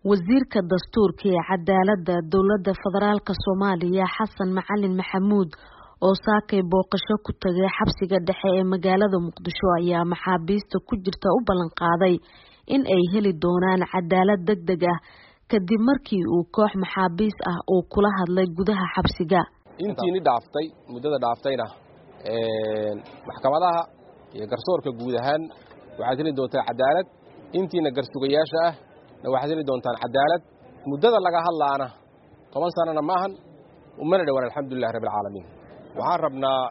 wasiirka dastuurka ee cadaaladda dowladda federaalk soomaaliya xasan macalin maxamuud oo saakay booqasho ku tagay xabsiga dhexe ee magaalada muqdisho ayaa maxaabiista ku jirta u ballan qaaday in ay heli doonaan cadaalad deg deg ah kadib markii uu koox maxaabiis ah uu kula hadlay gudaha xabsiga intiini dhaaftay muddada dhaaftayna maxkamadaha iyo garsoorka guud ahaan waxaad heli doontaa cadaalad intiina garsugayaasha ah na waxaad heli doontaan cadaalad muddada laga hadlaana toban sanana maahan umana dhowaan alxamdulilahi rabbi alcaalamiin waxaan rabnaa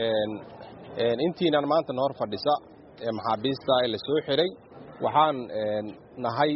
intiinan maanta nahor fadhisa ee maxaabiista ee la soo xiray waxaan nahay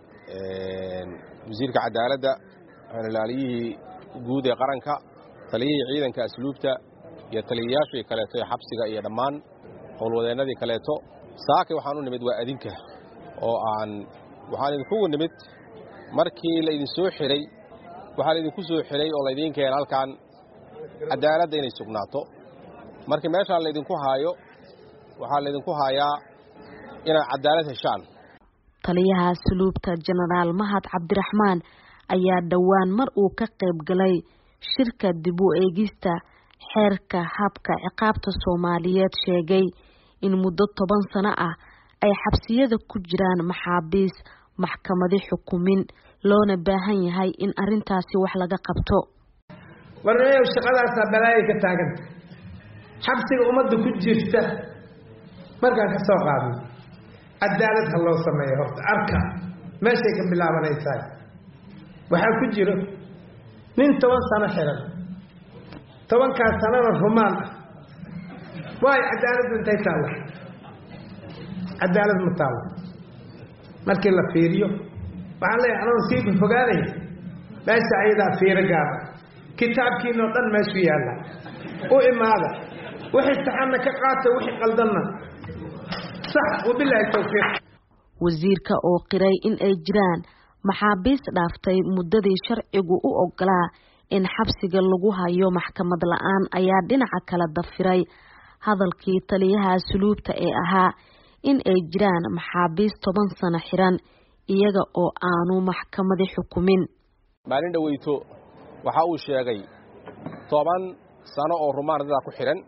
wasiirka cadaaladda xeelilaaliyihii guud ee qaranka taliyihii ciidanka asluubta iyo taliyayaashii kaleeto ee xabsiga iyo dhammaan howlwadeennadii kaleeto saakay waxaan u nimid waa adinka oo aan waxaan idinkugu nimid markii laydin soo xiray waxaa laydinku soo xiray oo laydiin keena halkan cadaaladda inay sugnaato markii meeshaan laydinku haayo waxaa laydinku haayaa inaad cadaalad heshaan taliyaha asluubta jenaraal mahad cabdiraxmaan ayaa dhowaan mar uu ka qayb galay shirka dib u eegista xeerka habka ciqaabta soomaaliyeed sheegay in muddo toban sano ah ay xabsiyada ku jiraan maxaabiis maxkamadi xukumin loona baahan yahay in arintaasi wax laga qabto warneeyow shaqadaasaa balaaya ka taaganta xabsiga ummadda ku jirta markaan ka soo qaadno cadaalad ha loo sameeyo horta arka meeshay ka bilaabanaysaa waxaa ku jiro nin toban sano xiran tobankaas sanona rumaan ah waayo cadaaladda intay taalla cadaalad ma taalo markii la fiiriyo waxaan leeyahay anoon sii fogaanaya meesha ayadaa fiiro gaara kitaabkiinoo dhan meeshu yaalla u imaada wixii saxanna ka qaata wixii qaldanna sax wabilaahi tawfiiq wasiirka oo qiray in ay jiraan maxaabiis dhaaftay muddadii sharcigu u ogolaa in xabsiga lagu hayo maxkamad la-aan ayaa dhinaca kala dafiray hadalkii taliyaha asluubta ee ahaa in ay jiraan maxaabiis toban sano xiran iyaga oo aanu maxkamadi xukumin maalin dhoweyto waxa uu sheegay toban sano oo rumaan dadaa ku xidhan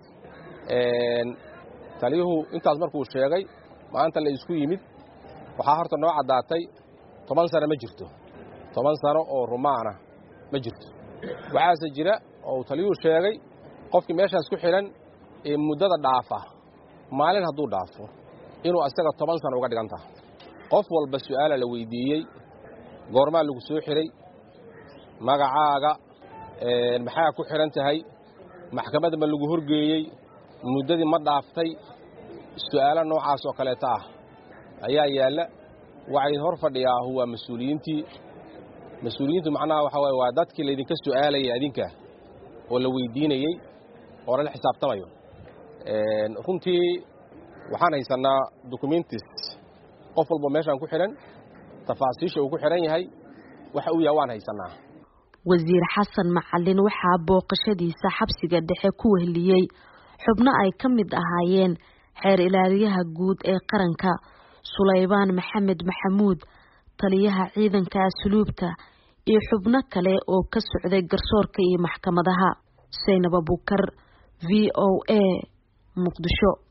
taliyuhu intaas markuu sheegay maanta la isku yimid waxaa horta noo caddaatay toban sano ma jirto toban sano oo rumaana ma jirto waxaase jira oo uu taliyuhu sheegay qofkii meeshaas ku xidhan ee muddada dhaafa maalin hadduu dhaafo inuu isaga toban sano uga dhigan taha qof walba su'aala la weydiiyey goormaa lagu soo xidhay magacaaga maxaa ku xidhan tahay maxkamadda ma lagu horgeeyey muddadii ma dhaaftay su'aalo noocaas oo kaleeta ah ayaa yaalla waxay hor fadhiyaahu waa mas-uuliyiintii mas-uuliyiintu macnaha waxaa waye waa dadkii laydinka su'aalayay adinka oo la weydiinayey oo lala xisaabtamayo runtii waxaan haysannaa documentis qof walba meeshaan ku xidhan tafaasiisha uu ku xidhan yahay waxa uu yahay waan haysannaa wasiir xasan macalin waxaa booqashadiisa xabsiga dhexe ku wehliyey xubno ay ka mid ahaayeen xeer ilaaliyaha guud ee qaranka sulaybaan maxamed maxamuud taliyaha ciidanka asluubta iyo xubno kale oo ka socday garsoorka iyo maxkamadaha saynab abukar v o a muqdisho